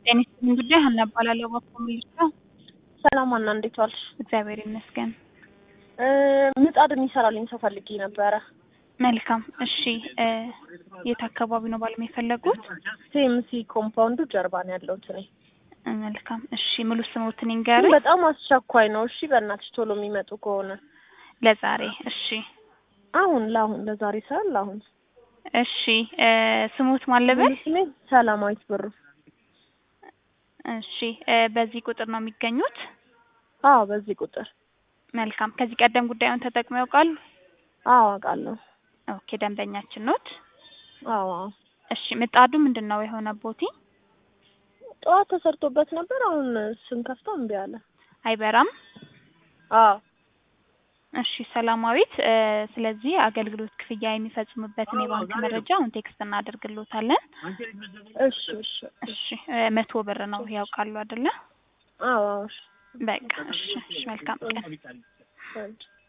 ጤና ይስጥልኝ ጉዳይ ሀና እባላለሁ። እባክዎ ምን ልርዳው? ሰላም ሀና፣ እንዴት ዋልሽ? እግዚአብሔር ይመስገን። እ ምጣድ የሚሰራልኝ ሰው ፈልጌ ነበረ። መልካም እሺ። እ የት አካባቢ ነው ባለም የፈለጉት? ሴምሲ ኮምፓውንዱ ጀርባ ነው ያለሁት እኔ። እ መልካም እሺ። ሙሉ ስሞትን ግን ይንገሩኝ። በጣም አስቸኳይ ነው። እሺ በእናትሽ ቶሎ የሚመጡ ከሆነ ለዛሬ እሺ። አሁን ለአሁን ለዛሬ ሳይሆን ለአሁን። እሺ እ ስሙት ማን ልበል? ሙሉ ስሜ ሰላማዊት ብሩ። እሺ እ በዚህ ቁጥር ነው የሚገኙት? አዎ በዚህ ቁጥር መልካም። ከዚህ ቀደም ጉዳዩን ተጠቅመው ያውቃሉ? አዎ አውቃለሁ። ኦኬ ደንበኛችን ኖት? አዎ አዎ። እሺ ምጣዱ ምንድን ነው የሆነ ቦቲ ጠዋት ተሰርቶበት ነበር። አሁን ስንከፍተው እምቢ አለ። አይበራም? አዎ እሺ ሰላማዊት እ ስለዚህ አገልግሎት ክፍያ የሚፈጽሙበትን የባንክ መረጃ አሁን ቴክስት እናደርግሎታለን። እሺ እሺ እሺ እ መቶ ብር ነው ያውቃሉ አይደለ? አዎ አዎ። እሺ በቃ እሺ እሺ መልካም ቀን። እሺ